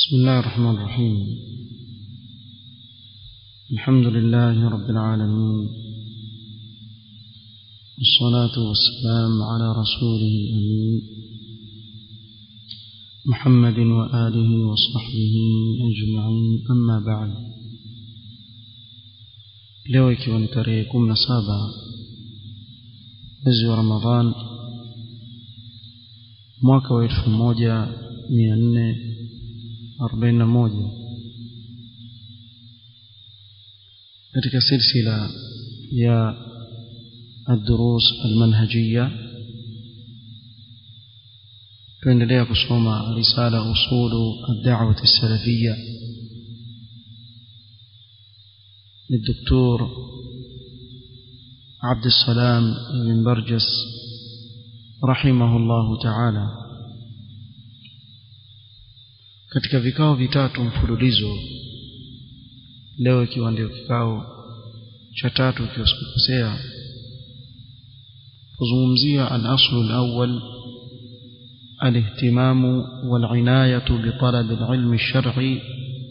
بسم الله الرحمن الرحيم الحمد لله رب العالمين والصلاة والسلام على رسوله الأمين محمد وآله وصحبه أجمعين أما بعد leo ikiwa ni tarehe kumi na saba mwezi wa ramadhan mwaka wa elfu moja mia nne arobaini na moja katika silsila ya الدروس المنهجية tuendelea kusoma risala usulu الدعوة السلفية للدكتور عبد السلام بن برجس رحمه الله تعالى katika vikao vitatu mfululizo leo ikiwa ndio kikao cha tatu ikiwa sikukosea kuzungumzia al-aslu al-awwal الاهتمام والعناية بطلب العلم الشرعي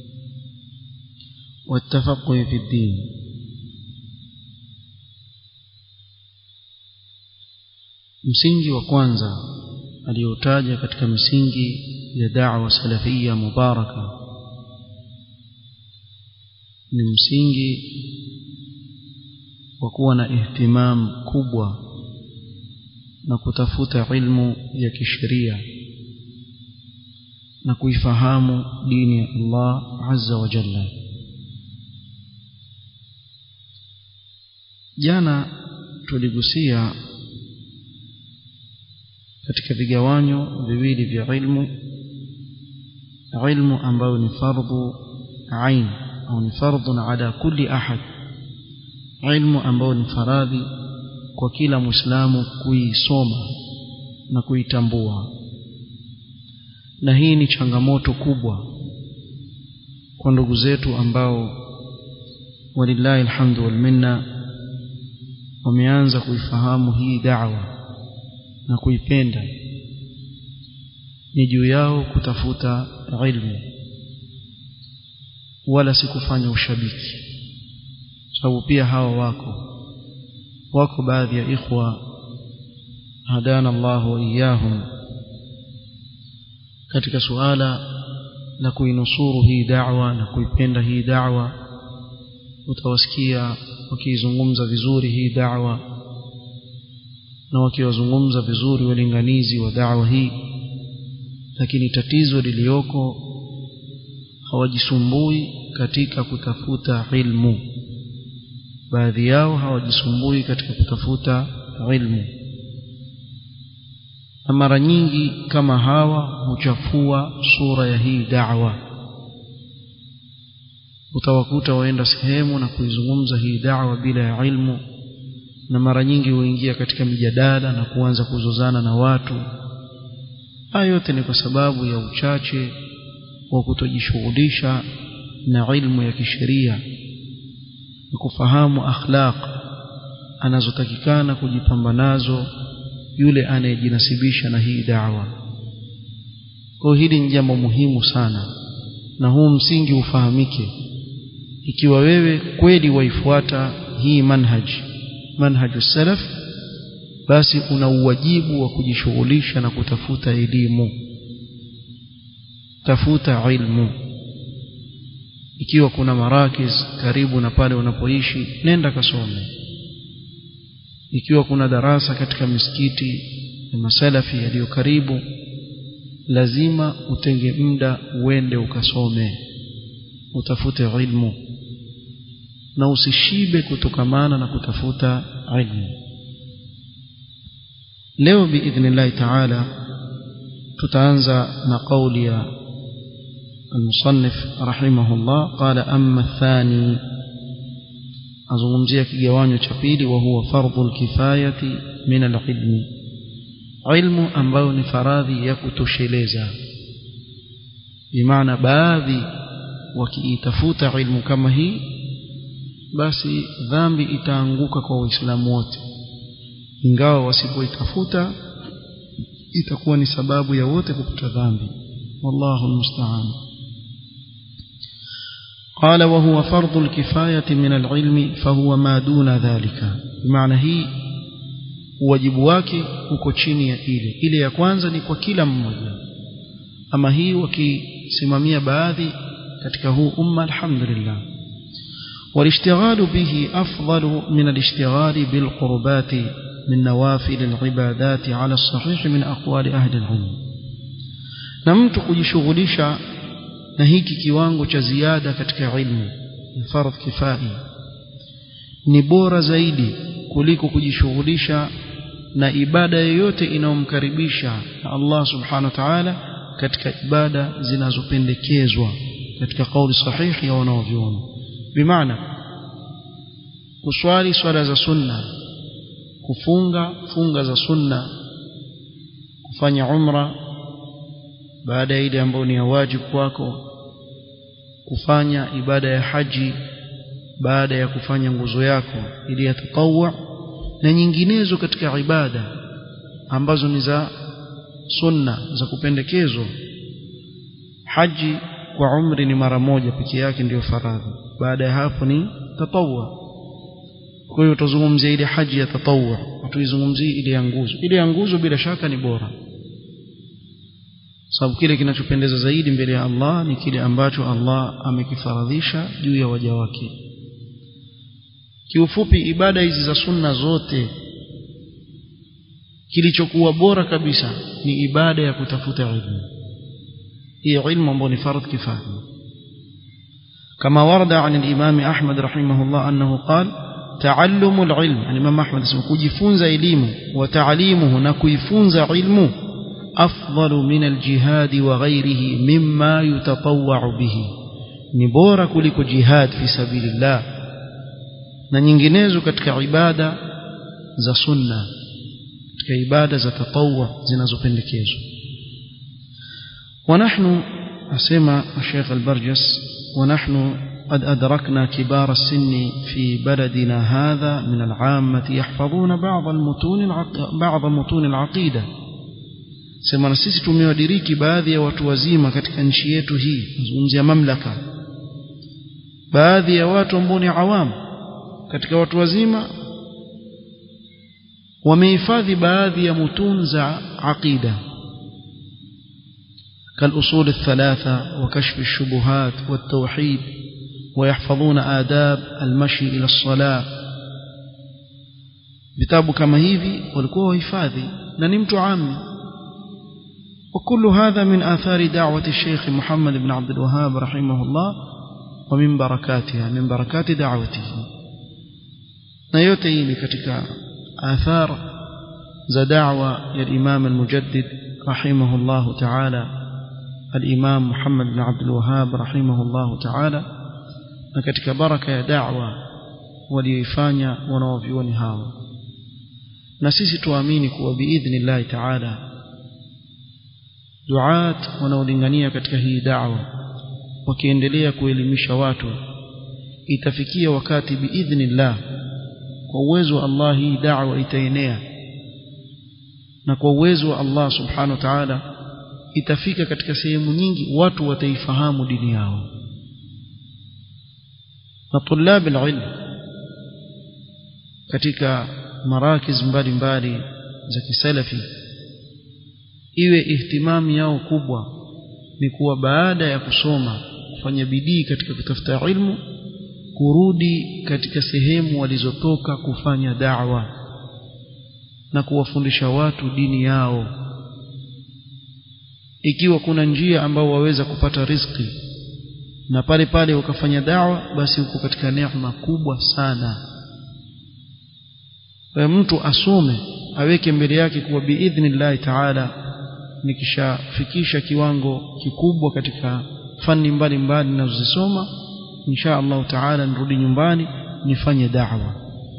والتفقه في الدين msingi wa kwanza aliyotaja katika misingi ya da'wa salafia mubaraka ni msingi wa kuwa na ihtimam kubwa na kutafuta ilmu ya kisheria na kuifahamu dini ya Allah azza wa jalla jana tuligusia katika vigawanyo viwili vya ilmu ilmu ambayo ni fardhu ain au ni fardhun ala kulli ahad ilmu ambayo ni faradhi kwa kila muislamu kuisoma na kuitambua na hii ni changamoto kubwa kwa ndugu zetu ambao walillahi alhamdu wal minna wameanza kuifahamu hii da'wa na kuipenda ni juu yao kutafuta ilmu wala si kufanya ushabiki sababu pia hawa wako wako baadhi ya ikhwa hadana Allah wa iyahum katika suala la kuinusuru hii da'wa na kuipenda hii da'wa utawasikia wakizungumza vizuri hii da'wa na wakiwazungumza vizuri walinganizi wa da'wa hii lakini tatizo lilioko hawajisumbui katika kutafuta ilmu baadhi yao hawajisumbui katika kutafuta ilmu na mara nyingi kama hawa huchafua sura ya hii da'wa utawakuta waenda sehemu na kuizungumza hii da'wa bila ya ilmu na mara nyingi huingia katika mijadala na kuanza kuzozana na watu haya yote ni kwa sababu ya uchache wa kutojishughulisha na ilmu ya kisheria na kufahamu akhlaq anazotakikana kujipamba nazo yule anayejinasibisha na hii da'wa kwa hili ni jambo muhimu sana na huu msingi ufahamike ikiwa wewe kweli waifuata hii manhaj manhaju salaf basi una uwajibu wa kujishughulisha na kutafuta elimu tafuta ilmu ikiwa kuna marakiz karibu na pale unapoishi nenda kasome ikiwa kuna darasa katika misikiti na masalafi yaliyo karibu lazima utenge muda uende ukasome utafute ilmu na usishibe kutokamana na kutafuta ilmu leo biidhnillahi taala tutaanza na kauli ya المصنف رحمه الله قال أما الثاني أزغمزية كيوانيو تشابيلي وهو فرض الكفاية من العلم علم أنبون فراذي يكتشليزا بمعنى باذي وكيتفوت علم كما هي basi dhambi itaanguka kwa waislamu wote ingawa wasipoitafuta itakuwa ni sababu ya wote kupata dhambi wallahu almusta'an قال وهو فرض الكفاية من العلم فهو ما دون ذلك بمعنى هي wajibu wake uko chini ya ile ile ya kwanza ni kwa kila mmoja ama hii wakisimamia baadhi katika huu umma alhamdulillah والاشتغال به أفضل من الاشتغال بالقربات من نوافل العبادات على الصحيح من أقوال أهل العلم نمت kujishughulisha na hiki kiwango cha ziada katika ilmu fardh kifai ni bora zaidi kuliko kujishughulisha na ibada yoyote inayomkaribisha na Allah subhanahu wa ta'ala katika ibada zinazopendekezwa katika kauli sahihi ya wanaovyuoni bimaana kuswali swala za sunna kufunga funga za sunna kufanya umra baada ya ile ambayo ni ya wajibu kwako kufanya ibada ya haji baada ya kufanya nguzo yako ili ya tatawwa na nyinginezo katika ibada ambazo ni za sunna za kupendekezwa haji kwa umri ni mara moja peke yake ndiyo faradhi baada ya hapo ni tatawwa kwa hiyo tutazungumzia ile haji ya tatawwa tuizungumzie ile ya nguzo ile ya nguzo bila shaka ni bora sababu kile kinachopendeza zaidi mbele ya Allah ni kile ambacho Allah amekifaradhisha juu ya waja wake kiufupi ibada hizi za sunna zote kilichokuwa bora kabisa ni ibada ya kutafuta ilmu hii ilmu ambayo ni fardh kifaya كما ورد عن الإمام أحمد رحمه الله أنه قال تعلم العلم يعني الإمام أحمد اسمه كجفونز علم وتعليمه نكيفونز علم أفضل من الجهاد وغيره مما يتطوع به نبورة كلك جهاد في سبيل الله na nyinginezo katika ibada za sunna katika ibada za tatawwa zinazopendekezwa ونحن أسمى الشيخ البرجس ونحن قد أدركنا كبار السن في بلدنا هذا من العامة يحفظون بعض المتون العق... بعض متون العقيدة sema na sisi tumewadiriki baadhi ya watu wazima katika nchi yetu hii nazungumzia mamlaka baadhi ya watu ambao ni awamu katika watu wazima wamehifadhi baadhi ya mutun za aqida كالأصول الثلاثة وكشف الشبهات والتوحيد ويحفظون آداب المشي إلى الصلاة vitabu kama hivi walikuwa wahifadhi na ni mtu ami وكل هذا من آثار دعوة الشيخ محمد بن عبد الوهاب رحمه الله ومن بركاتها من بركات دعوته na yote hii ni katika athar za da'wa ya Imam al-Mujaddid rahimahullah ta'ala al-Imam Muhammad bin Abdul Wahhab rahimahullah ta'ala na katika baraka ya da'wa walioifanya wanaovioni hawa na sisi tuamini kuwa biidhnillah ta'ala duat wanaolingania katika hii da'wa wakiendelea kuelimisha watu itafikia wakati biidhnillah kwa uwezo wa Allah hii da'wa itaenea na kwa uwezo wa Allah subhanahu wa ta'ala itafika katika sehemu nyingi watu wataifahamu dini yao na tulab alilm katika marakiz mbalimbali za kisalafi iwe ihtimamu yao kubwa ni kuwa baada ya kusoma kufanya bidii katika kutafuta ilmu kurudi katika sehemu walizotoka kufanya da'wa na kuwafundisha watu dini yao ikiwa kuna njia ambao waweza kupata riziki na pale pale ukafanya da'wa basi uko katika neema kubwa sana kwa mtu asome aweke mbele yake kuwa biidhnillah ta'ala nikishafikisha kiwango kikubwa katika fani mbalimbali ninazozisoma insha Allah taala nirudi nyumbani nifanye da'wa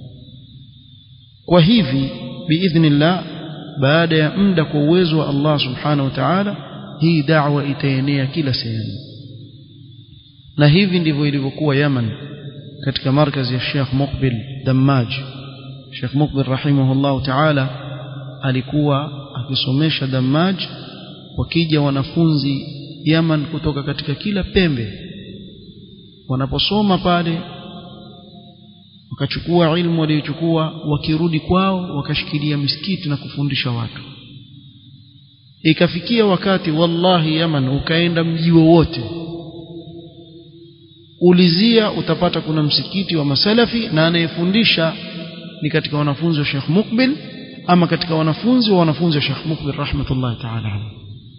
kwa hivi biidhnillah baada ya muda kwa uwezo wa Allah subhanahu wa ta'ala hii da'wa itaenea kila sehemu na hivi ndivyo ilivyokuwa Yaman katika markazi ya Sheikh Muqbil Dammaj Sheikh Muqbil rahimahullah ta'ala alikuwa akisomesha Dammaj wakija wanafunzi Yaman kutoka katika kila pembe wanaposoma pale wakachukua ilmu waliochukua wakirudi kwao wakashikilia misikiti na kufundisha watu ikafikia wakati wallahi Yaman ukaenda mji wowote ulizia utapata kuna msikiti wa masalafi na anayefundisha ni katika wanafunzi wa Sheikh Mukbil ama katika wanafunzi wa wanafunzi wa Sheikh Mukbil rahmatullahi ta'ala alayhi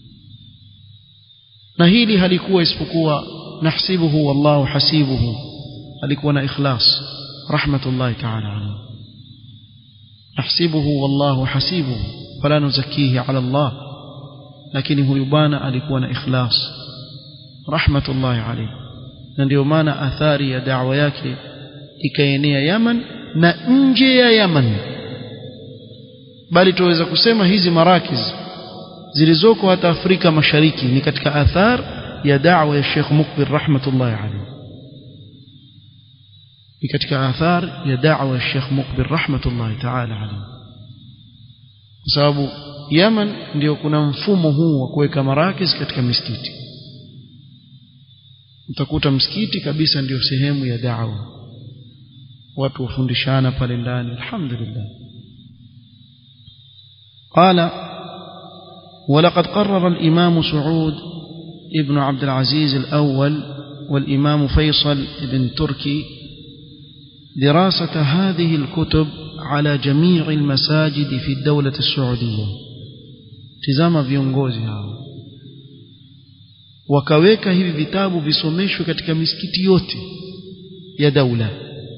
na hili halikuwa isipokuwa nahsibuhu wallahu hasibuhu alikuwa na ikhlas rahmatullahi ta'ala alayhi nahsibuhu wallahu hasibuhu fala nuzakihi ala Allah lakini huyu bwana alikuwa na ikhlas rahmatullahi alayhi na ndio maana athari ya da'wa yake ikaenea Yaman na nje ya Yaman bali tuweza kusema hizi marakiz zilizoko hata Afrika Mashariki ni katika athar ya da'wa ya Sheikh Mukbil rahmatullahi alayhi ni katika athar ya da'wa ya Sheikh Mukbil rahmatullahi ta'ala alayhi kwa sababu Yaman ndio kuna mfumo huu wa kuweka marakiz katika misikiti utakuta msikiti kabisa ndio sehemu ya da'wa watu wafundishana pale ndani alhamdulillah قال ولقد قرر الإمام سعود ابن عبد العزيز الأول والإمام فيصل بن تركي دراسة هذه الكتب على جميع المساجد في الدولة السعودية تزام viongozi hao wakaweka hivi vitabu visomeshwe katika misikiti yote ya daula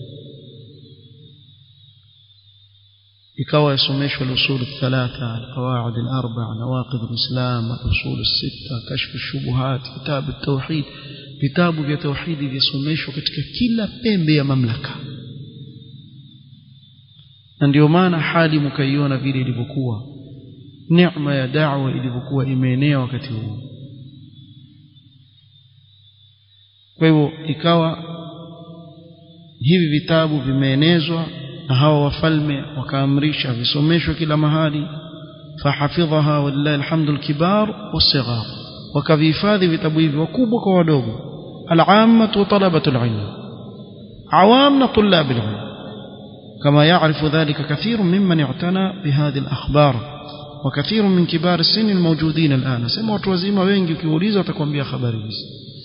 ikawa yasomeshwa al-usul thalatha al-qawaid al-arba' nawaqid al-islam al-usul sita kashf ash-shubuhat kitab at-tauhid vitabu vya tauhidi visomeshwa katika kila pembe ya mamlaka na ndio maana hali mkaiona vile ilivyokuwa neema ya da'wa ilivyokuwa imeenea wakati huo kwa hivyo ikawa hivi vitabu vimeenezwa na hawa wafalme wakaamrisha visomeshwe kila mahali fahafidhaha wallahi alhamdu alkibar wasighar wakavihifadhi vitabu hivi wakubwa kwa wadogo العامة وطلبة العلم عوامنا طلاب العلم كما يعرف ذلك كثير ممن اعتنى بهذه الأخبار وكثير من كبار السن الموجودين الآن سمع وتوزيما wengi ukiuliza watakwambia habari hizi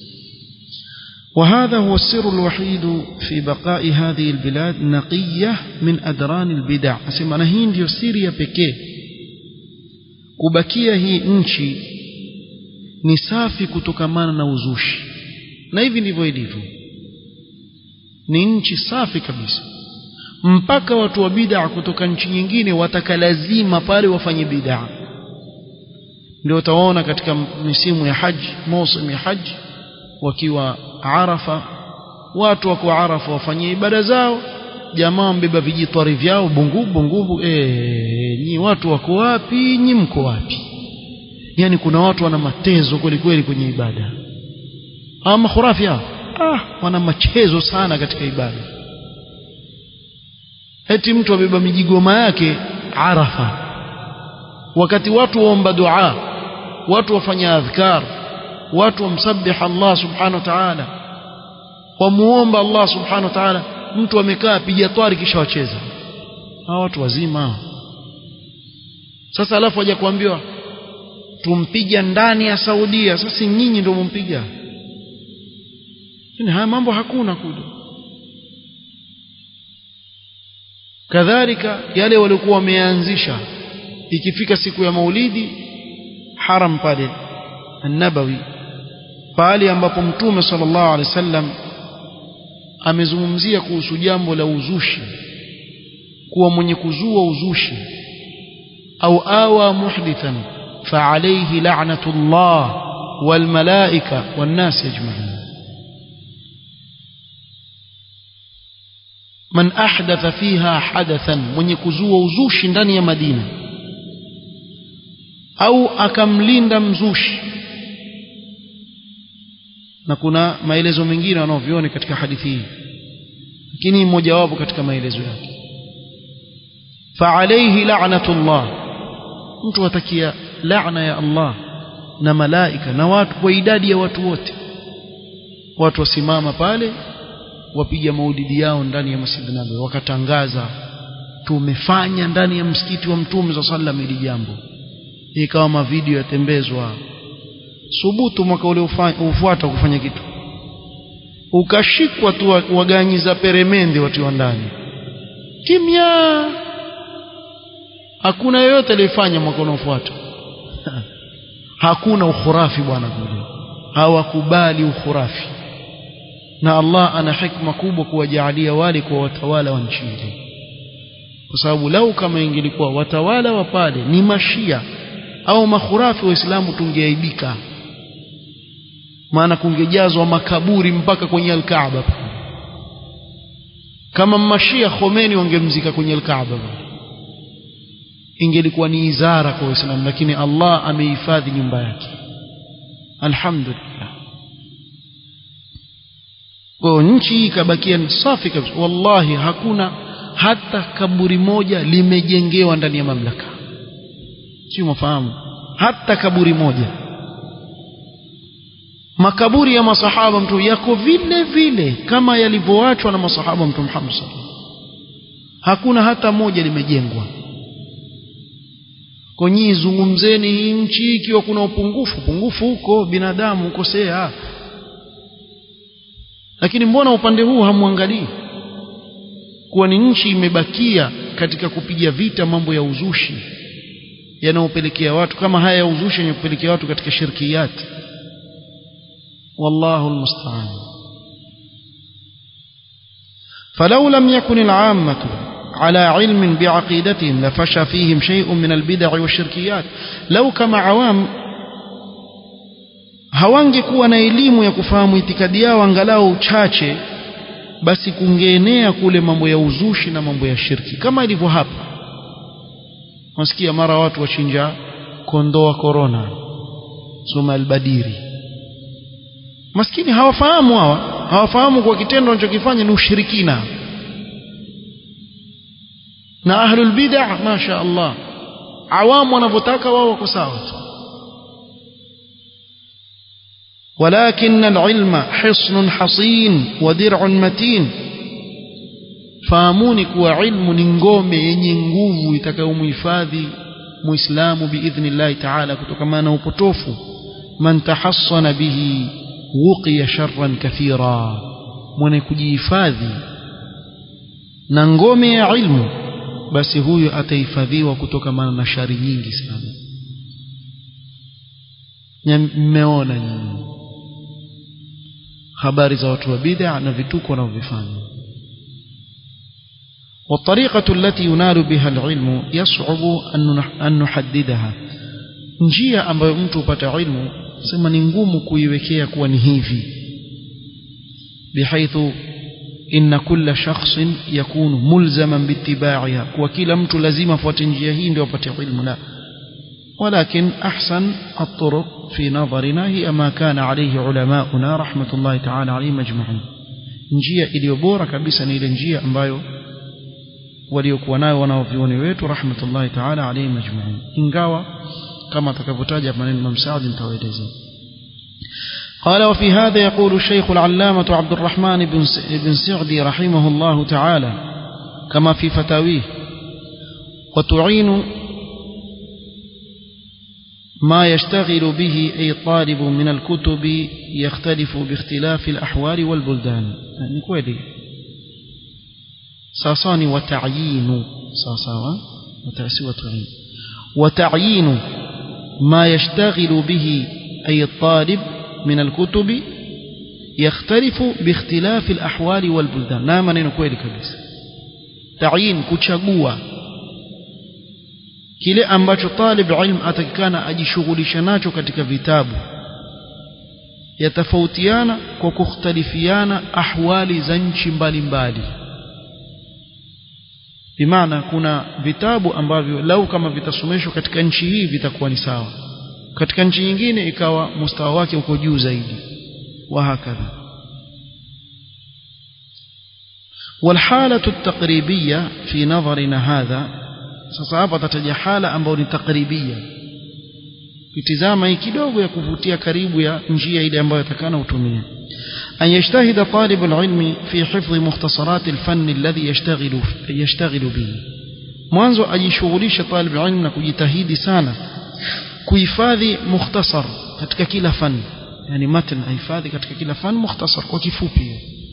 وهذا هو السر الوحيد في بقاء هذه البلاد نقية من أدران البدع أسمع هي ndio siri ya pekee kubakia hii nchi ni safi kutokamana na uzushi na hivi ndivyo ilivyo ni nchi safi kabisa mpaka watu wa bid'a kutoka nchi nyingine wataka lazima pale wafanye bid'a ndio utaona katika misimu ya haji msimu ya haji wakiwa arafa watu wako arafa wafanye ibada zao jamaa mbeba vijitwari vyao bungubu bungubu eh nyi watu wako wapi nyi mko wapi yani kuna watu wana matezo kweli kweli kwenye ibada hawa makhurafi hao ah wana machezo sana katika ibada eti mtu abeba mijigoma yake arafa wakati watu waomba dua watu wafanya adhkar watu wamsabih Allah subhanahu wa ta'ala wamuomba Allah subhanahu wa ta'ala mtu amekaa piga twari kisha wacheza hawa watu wazima sasa alafu waje kuambiwa tumpiga ndani ya Saudia sasa nyinyi ndio mumpiga lakini haya mambo hakuna kule kadhalika yale waliokuwa wameanzisha ikifika siku ya maulidi haram pale an-nabawi pale ambapo mtume sallallahu alaihi wasallam amezungumzia kuhusu jambo la uzushi kuwa mwenye kuzua uzushi au awa muhdithan fa alayhi la'natullah wal malaika wan nas ajma'in man ahdatha fiha hadathan mwenye kuzua uzushi ndani ya Madina au akamlinda mzushi na kuna maelezo mengine wanaoviona katika hadithi hii lakini mmoja wapo katika maelezo yake fa alayhi la'natullah mtu atakia laana ya Allah na malaika na watu kwa idadi ya watu wote watu wasimama pale wapiga maulidi yao ndani ya Masjid Nabawi wakatangaza tumefanya ndani ya msikiti wa Mtume za sallam hili jambo ikawa mavideo yatembezwa subutu mwaka ule ufuata kufanya kitu ukashikwa tu waganyiza peremende watu wa ndani kimya hakuna yoyote aliyefanya mwaka unaofuata hakuna ukhurafi bwana kule hawakubali ukhurafi na Allah ana hikma kubwa kuwajaalia wale kwa watawala wa nchi ile kwa sababu lau kama ingelikuwa watawala wa pale ni mashia au makhurafi waislamu tungeaibika maana kungejazwa makaburi mpaka kwenye alkaaba kama mashia Khomeini wangemzika kwenye alkaaba ingelikuwa ni izara kwa waislamu lakini Allah amehifadhi nyumba yake alhamdulillah kwa nchi ikabakia ni safi kabisa wallahi hakuna hata kaburi moja limejengewa ndani ya mamlaka sio mafahamu hata kaburi moja makaburi ya masahaba mtu yako vile vile kama yalivyoachwa na masahaba mtu Muhammad hakuna hata moja limejengwa kwa nyinyi zungumzeni hii nchi ikiwa kuna upungufu upungufu huko binadamu ukosea lakini mbona upande huu hamwangalii kuwa ni nchi imebakia katika kupiga vita mambo ya uzushi yanayopelekea watu kama haya ya uzushi yanayopelekea watu katika shirkiyati والله المستعان فلو لم يكن العامة على علم بعقيدتهم لفشى فيهم شيء من البدع والشركيات لو كما عوام hawangekuwa na elimu ya kufahamu itikadi yao angalau chache basi kungeenea kule mambo ya uzushi na mambo ya shirki kama ilivyo hapa wasikia mara watu wachinja kondoa korona soma albadiri maskini hawafahamu hawa hawafahamu kwa kitendo wanachokifanya ni ushirikina na ahlul bid'ah masha Allah awamu wanavyotaka wao wako sawa ولكن العلم حصن حصين ودرع متين fahamuni kuwa ilmu ni ngome yenye nguvu itakayomhifadhi muislamu biidhnillahi taala kutokamana na upotofu man tahassana bihi wuqiya sharran kathira mwenye kujihifadhi na ngome ya ilmu basi huyo atahifadhiwa kutokamana na shari nyingi sana mmeona nyinyi habari za watu wa bid'a na vituko wanavyofanya والطريقة التي ينال بها العلم يصعب أن نحددها njia ambayo mtu hupata ilmu sema ni ngumu kuiwekea kuwa ni hivi bihaithu inna kulla shakhsin yakunu mulzaman biittiba'iha kwa kila mtu lazima afuate njia hii ndio apate ilmu la ولكن أحسن الطرق في نظرنا هي ما كان عليه علماؤنا رحمة الله تعالى عليهم أجمعين njia iliyo bora kabisa ni ile njia ambayo waliokuwa nayo wanaovioni wetu rahmatullahi taala alayhim ajma'in ingawa kama atakavyotaja maneno Imam Saad nitawaeleza قال وفي هذا يقول الشيخ العلامة عبد الرحمن بن بن سعدي رحمه الله تعالى كما في فتاويه وتعين ما يشتغل به أي طالب من الكتب يختلف باختلاف الأحوال والبلدان يعني كويلي ساساني وتعيين ساساوا وتأسي وتعين وتعيين ما يشتغل به أي الطالب من الكتب يختلف باختلاف الأحوال والبلدان نعم نينو كويلي كبيس تعيين كتشagua kile ambacho talib ilm atakikana ajishughulisha nacho katika vitabu yatafautiana kwa kukhtalifiana ahwali za nchi mbalimbali bimaana kuna vitabu ambavyo lau kama vitasomeshwa katika nchi hii vitakuwa ni sawa katika nchi nyingine ikawa mustawa wake uko juu zaidi wa hakadha والحالة التقريبية في نظرنا هذا sasa hapa atataja hala ambayo ni takribia kitizama hii kidogo ya kuvutia karibu ya njia ile ambayo atakana utumie أن يجتهد طالب العلم في حفظ مختصرات الفن الذي يشتغل يشتغل به mwanzo ajishughulishe talib ilm na kujitahidi sana kuhifadhi mukhtasar katika kila fan yani matan ahifadhi katika kila fan mukhtasar kwa kifupi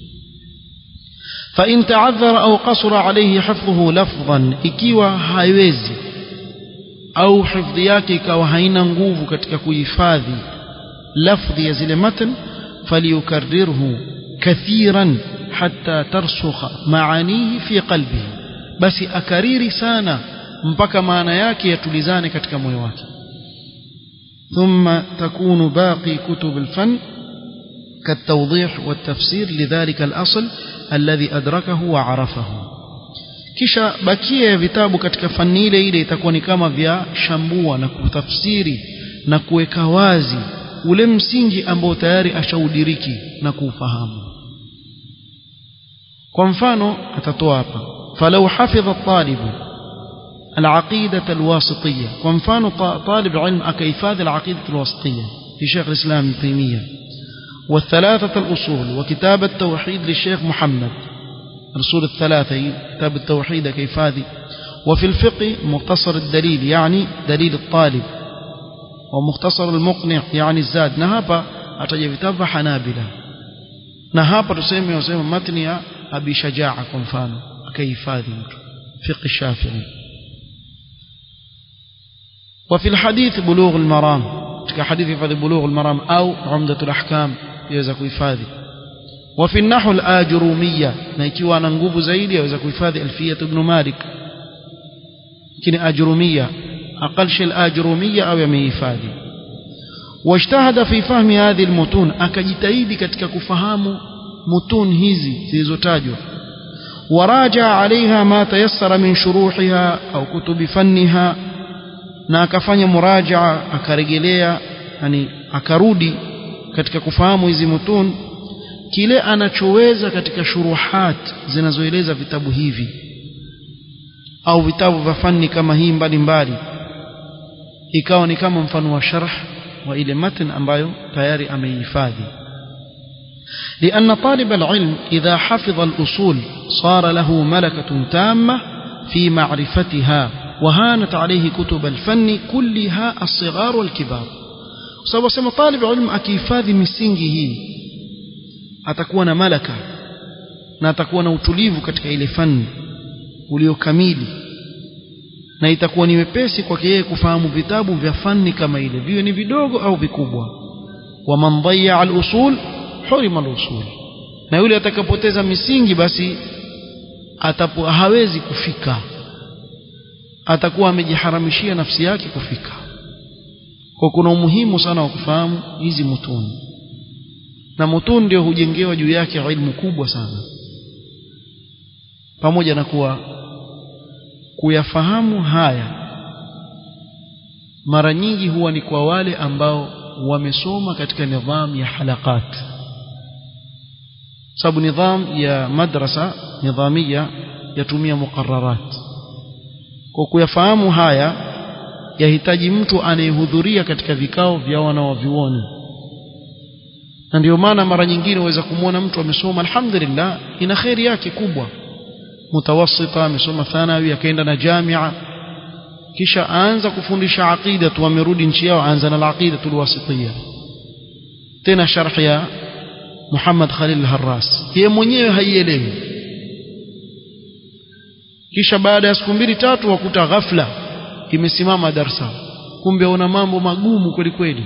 فإن تعذر أو قصر عليه حفظه لفظا ikiwa haiwezi au hifdhi yake ikawa haina nguvu katika kuhifadhi lafdhi ya zile matan فليكرره كثيرا حتى ترسخ معانيه في قلبه بس أكريري سانا mpaka maana yake yatulizane katika moyo wake ثم تكون باقي كتب الفن كالتوضيح والتفسير لذلك الأصل الذي أدركه وعرفه kisha bakia ya vitabu katika fani ile ile itakuwa ni kama vya shambua na kutafsiri na kuweka wazi ule msingi ambao tayari ashaudiriki na kuufahamu kwa mfano atatoa hapa falau hafidha talibu العقيدة الواسطية ومفان طالب علم أكيفاذ العقيدة الواسطية لشيخ الإسلام ابن تيمية والثلاثة الأصول وكتاب التوحيد للشيخ محمد الأصول الثلاثة كتاب التوحيد كيفاذ وفي الفقه مختصر الدليل يعني دليل الطالب ومختصر المقنع يعني الزاد نهابا ataja vitabu vya hanabila na hapa tuseme wasema matni ya abi shajaa kwa mfano akahifadhi mtu fiqh shafii وفي الحديث بلوغ المرام katika hadithi hifadhi بلوغ المرام au عمدة الأحكام yaweza kuhifadhi وفي النحو الآجرومية na ikiwa ana nguvu zaidi yaweza kuhifadhi alfiyat ibn malik lakini ajrumia أقل شيء الآجرومية أو يمهفادي واجتهد في فهم هذه المتون أكجتهيد كتك كفهام متون هذي زيزوتاجو وراجع عليها ما تيسر من شروحها أو كتب فنها na akafanya murajaa akarejelea yani akarudi katika kufahamu hizi mutun kile anachoweza katika shuruhat zinazoeleza vitabu hivi au vitabu vya fani kama hii mbalimbali ikawa ni kama mfano wa sharh wa ile matan ambayo tayari ameihifadhi لأن طالب العلم إذا حفظ الأصول صار له ملكة تامة في معرفتها وهانت عليه كتب الفن كلها الصغار والكبار sababu sema talib ilmu akihifadhi misingi hii atakuwa na malaka na atakuwa na utulivu katika ile fani uliokamili na itakuwa ni wepesi kwake yeye kufahamu vitabu vya fani kama ile viwe ni vidogo au vikubwa waman dhayya al-usul hurima al-usul na yule atakapoteza misingi basi atapo hawezi kufika atakuwa amejiharamishia nafsi yake kufika kwa kuna umuhimu sana wa kufahamu hizi mutuni na mutuni ndio hujengewa juu yake ilmu kubwa sana pamoja na kuwa kuyafahamu haya mara nyingi huwa ni kwa wale ambao wamesoma katika nidhamu ya halakat sababu nidham ya madrasa nidhamia yatumia muqarrarat kwa kuyafahamu haya yahitaji mtu anayehudhuria katika vikao vya wanawavyuoni na ndio maana mara nyingine waweza kumwona mtu amesoma alhamdulillah ina kheri yake kubwa mutawassita amesoma thanawi akaenda na jamia kisha aanza kufundisha aqida tu amerudi nchi yao aanza na aqida tulwasitiya tena sharh ya Muhammad Khalil al-Harras yeye mwenyewe haielewi kisha baada ya siku mbili tatu wakuta ghafla imesimama darsa kumbe una mambo magumu kweli kweli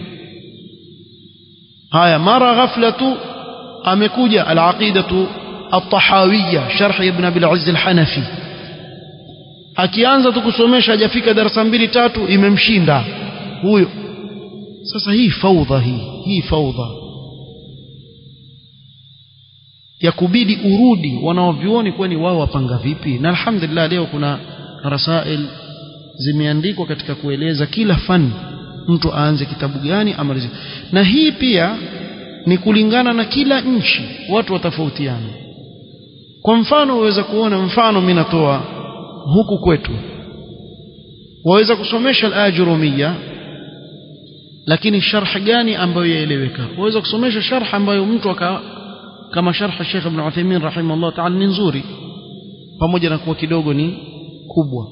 haya mara ghafla tu amekuja al-aqidatu at-tahawiyya sharh ibn Abi al-Izz al-Hanafi akianza tu kusomesha hajafika darasa mbili tatu imemshinda huyo sasa hii faudha hii hii faudha ya kubidi urudi wanaovioni kwani wao wapanga vipi na alhamdulillah leo kuna rasail zimeandikwa katika kueleza kila fani mtu aanze kitabu gani amalize na hii pia ni kulingana na kila nchi watu watofautiana kwa mfano waweza kuona mfano mimi natoa huku kwetu waweza kusomesha al-ajrumia lakini sharh gani ambayo yaeleweka waweza kusomesha sharh ambayo mtu aka kama sharh Sheikh Ibn Uthaymeen rahimahullah ta'ala ni nzuri pamoja na kuwa kidogo ni kubwa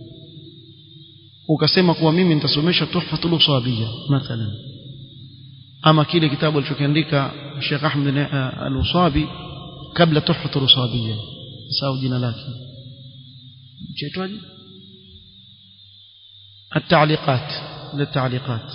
ukasema kuwa mimi nitasomesha tuhfatul usabiyya mathalan ama kile kitabu alichokiandika Sheikh Ahmed al-Usabi kabla tuhfatul usabiyya sawa jina lake chaitwaje التعليقات للتعليقات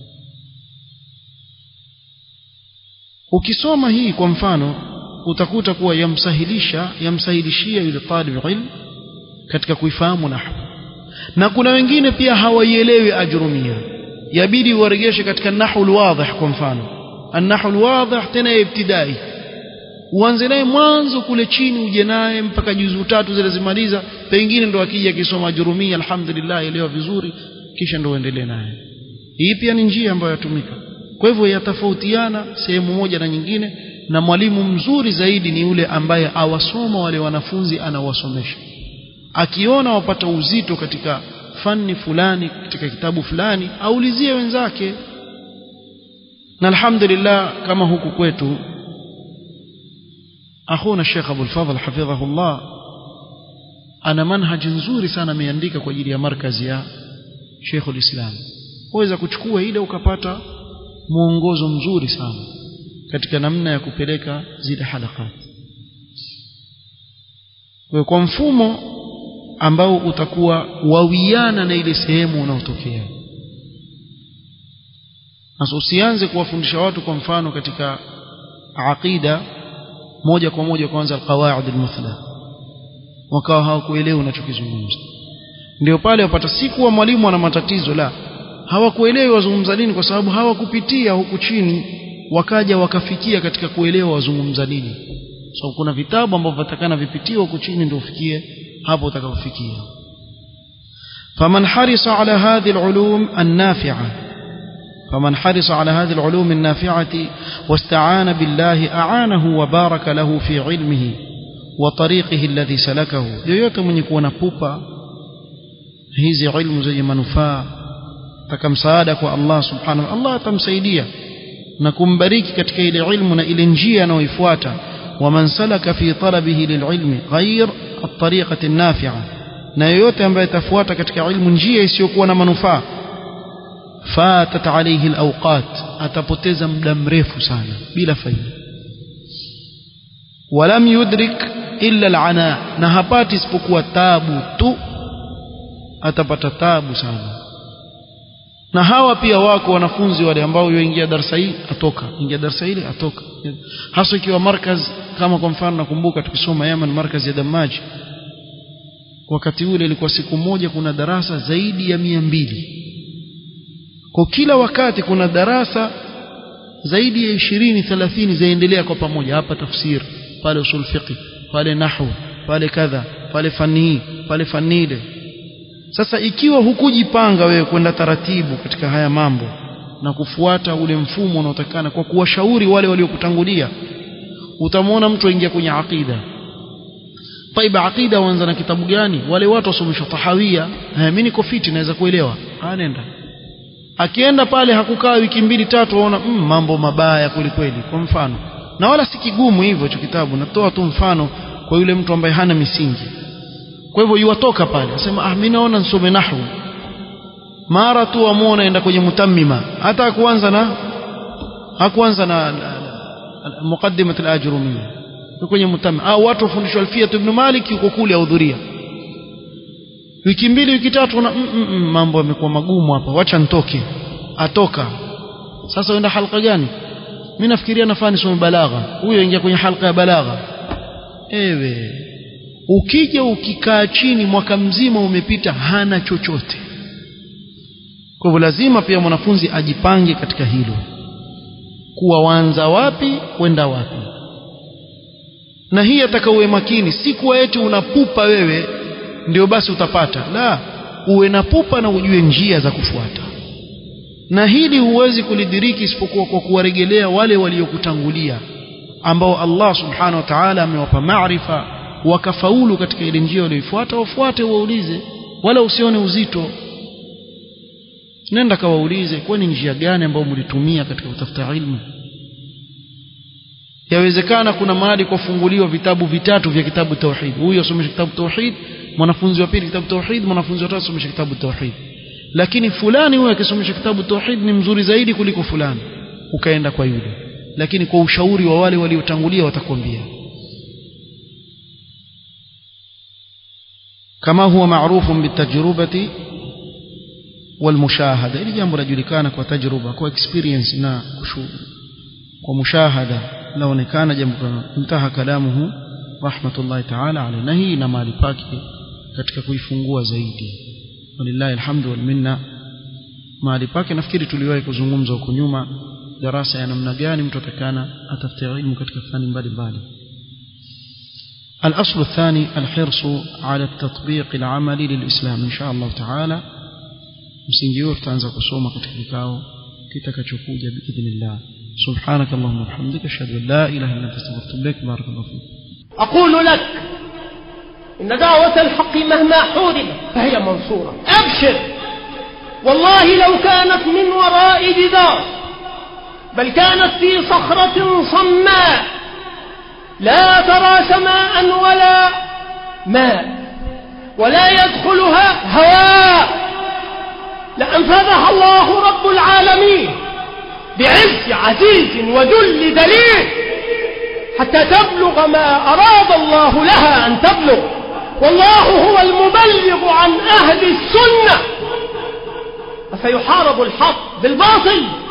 ukisoma hii kwa mfano utakuta kuwa yamsahilisha yamsahilishia yule talib ilm katika kuifahamu nahwu na kuna wengine pia hawaielewi ajrumia yabidi uwaregeshe katika nahwu alwadhih kwa mfano an-nahwu alwadhih tena ibtidai uanze naye mwanzo kule chini uje naye mpaka juzu tatu zile zimaliza pengine ndo akija akisoma ajrumia alhamdulillah elewa vizuri kisha ndo uendelee naye hii pia ni njia ambayo yatumika kwa hivyo yatofautiana sehemu moja na nyingine na mwalimu mzuri zaidi ni yule ambaye awasoma wale wanafunzi anawasomesha akiona wapata uzito katika fani fulani katika kitabu fulani aulizie wenzake na alhamdulillah kama huku kwetu akhuna Sheikh Abdul Fadhl hafidhahullah ana manhaji nzuri sana ameandika kwa ajili ya markazi ya Sheikh ulislam waweza kuchukua ile ukapata mwongozo mzuri sana katika namna ya kupeleka zile halakat kwa kwa mfumo ambao utakuwa wawiana na ile sehemu unaotokea sasa usianze kuwafundisha watu kwa mfano katika aqida moja kwa moja kwanza alqawaid almuthla wakawa hawakuelewa unachokizungumza ndio pale wapata siku wa mwalimu ana matatizo la hawakuelewi wazungumza nini kwa sababu hawakupitia huku chini wakaja wakafikia katika kuelewa wazungumza nini so kuna vitabu ambavyo vatakana vipitiwe huku chini ndio ufikie hapo utakapofikia فمن حرص على هذه العلوم النافعة فمن حرص على هذه العلوم النافعة واستعان بالله أعانه وبارك له في علمه وطريقه الذي سلكه yoyote mwenye kuwa na pupa hizi ilmu zenye manufaa taka msaada kwa Allah subhanahu Allah atamsaidia na kumbariki katika ile ilmu na ile njia anayoifuata waman salaka fi talabihi lililmi ghair at-tariqati an-nafi'a na yoyote ambaye atafuata katika ilmu njia isiyokuwa na manufaa fatat alayhi alawqat atapoteza muda mrefu sana bila faida walam yudrik illa alana na hapati isipokuwa tabu tu atapata tabu sana na hawa pia wako wanafunzi wale ambao yoingia darasa hii atoka ingia darasa hili atoka hasa ikiwa markaz kama kwa mfano nakumbuka tukisoma Yaman markaz ya Damaji wakati ule ilikuwa siku moja kuna darasa zaidi ya mia mbili kwa kila wakati kuna darasa zaidi ya ishirini thelathini zaendelea kwa pamoja hapa tafsir pale usul fiqh pale nahwu pale kadha pale fani hii pale fani ile sasa ikiwa hukujipanga wewe kwenda taratibu katika haya mambo na kufuata ule mfumo unaotakana kwa kuwashauri wale waliokutangulia utamwona mtu aingia kwenye aqida taiba aqida waanza na kitabu gani wale watu wasomeshwa tahawia mimi niko fiti naweza kuelewa anaenda akienda pale hakukaa wiki mbili tatu waona mm, mambo mabaya kweli kweli kwa mfano na wala si kigumu hivyo hicho kitabu natoa tu mfano kwa yule mtu ambaye hana misingi kwa hivyo yuwatoka pale asema ah mimi naona nisome nahwu mara tu amuona enda kwenye mutammima hata kuanza na hakuanza na, na, na muqaddimat al-ajrumiyya kwenye mutammima au watu wafundishwa alfiyat ibn malik yuko kule ahudhuria wiki mbili wiki tatu na mm, mm, mm, mambo yamekuwa magumu hapa wacha nitoke atoka sasa uenda halqa gani mimi nafikiria nafaa nisome balagha huyo ingia kwenye halqa ya balagha ewe ukija ukikaa chini mwaka mzima umepita hana chochote kwa hivyo lazima pia mwanafunzi ajipange katika hilo kuwa waanza wapi kwenda wapi na hii atakawe makini si kuwa eti unapupa wewe ndio basi utapata la uwe na pupa na ujue njia za kufuata na hili huwezi kulidiriki isipokuwa kwa kuwaregelea wale waliokutangulia ambao Allah subhanahu wa ta'ala amewapa maarifa wakafaulu katika ile njia walioifuata wafuate waulize wala usione uzito nenda kawaulize kwani njia gani ambayo mlitumia katika kutafuta ilmu yawezekana kuna mahali kufunguliwa vitabu vitatu vya kitabu tauhid huyu asomesha kitabu tauhid mwanafunzi wa pili kitabu tauhid mwanafunzi wa tatu asomesha kitabu tauhid lakini fulani huyu akisomesha kitabu tauhid ni mzuri zaidi kuliko fulani ukaenda kwa yule lakini kwa ushauri wa wale waliotangulia watakwambia kama huwa maarufu bitajrubati والمشاهده ili jambo lajulikana kwa tajruba kwa experience na kwa mushahada laonekana jambo mtaha kalamuhu rahmatullahi ta'ala alayhi na hii na mali pake katika kuifungua zaidi walillahi alhamdu wal minna mahali pake nafikiri tuliwahi kuzungumza huko nyuma darasa ya namna gani mtu atakana atafute ilmu katika fani mbalimbali الأصل الثاني الحرص على التطبيق العملي للإسلام إن شاء الله تعالى msingi huo tutaanza kusoma katika kikao kitakachokuja biidhnillah سبحانك اللهم وبحمدك اشهد ان لا اله الا انت استغفرك واتوب اليك بارك الله فيك أقول لك إن دعوة الحق مهما حوربت فهي منصورة أبشر والله لو كانت من وراء جدار بل كانت في صخرة صماء لا ترى سماء ولا ماء ولا يدخلها هواء لأنفذها الله رب العالمين بعز عزيز وذل دليل حتى تبلغ ما أراد الله لها أن تبلغ والله هو المبلغ عن أهل السنة فسيحارب الحق بالباطل